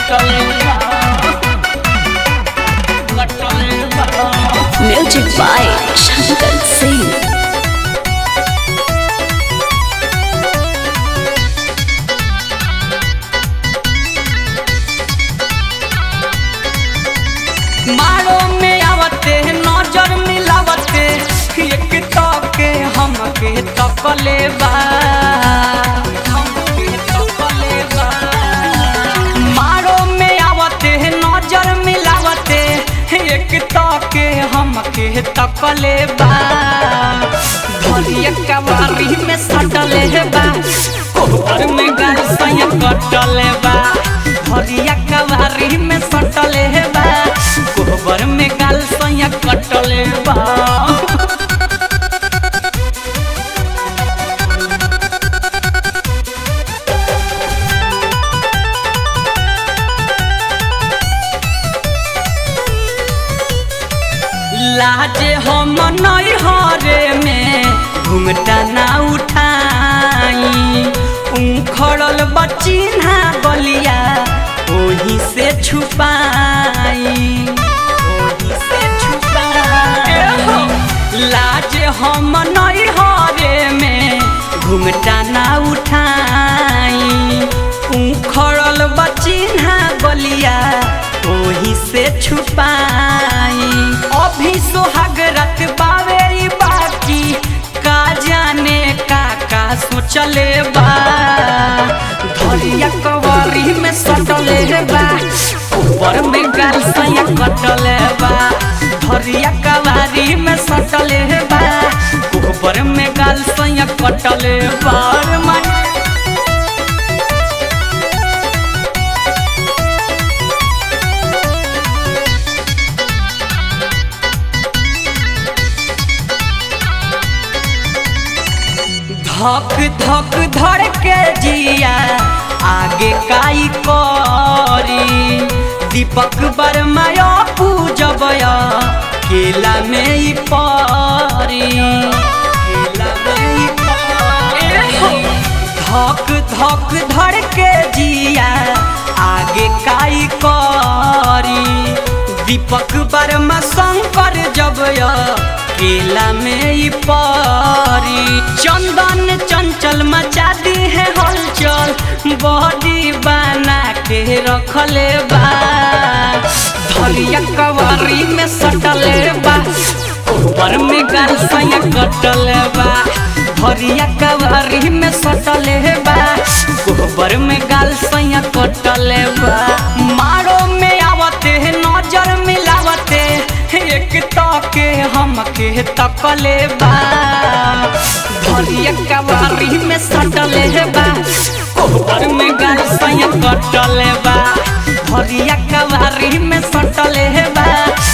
कटले कटले Music by Shankar Singh. मारो में आवते नजर मिलावते एक तके हमके तकले बा हमके तकले बा मारो में आवते नजर मिलावते एक तके हमके तकले बा धरिया कवारी में सटले बा कोहर में गाल सया कटले बा धरिया कवारी में सटले बा कोहबर में गाल सया कटले बा लाजे हम नई हरे में घुंघटा ना उठाई उखड़ल बचिन्हा बलिया ओही से छुपाई ओही से छुपाई लाजे हम नई हरे में घुंघटा ना उठाई उखड़ल बचिन्हा बलिया ओही से छुपाई अभी सोहाग रत बावे ई बाकी का जाने का का सोचले बा धरिया कवरी में सटले बा ऊपर में गाल सया कटले बा धरिया कवारी में सटले बा ऊपर में गाल सया कटले बा रे माई धक धक धड़ के जिया आगे काई करी दीपक बर्मा पूजब केला में ई परी केला में ई परी धक धक धड़ के जिया आगे काई करी दीपक बर्मा शंकर जब केला में ई परी चंदन चंचल मचा दी है हलचल बॉडी बना के रखले बा धरिया कवारी में सटले बा ऊपर में गाल सया कटले बा धरिया कवारी में सटले बा गोबर में गाल सया कटले बा मारो में आवते नजर मिलावते एक तके हमके तकले बा धरिया कवारी में सटले बा कोहबर में गाल सया कटले बा धरिया कवारी में सटले बा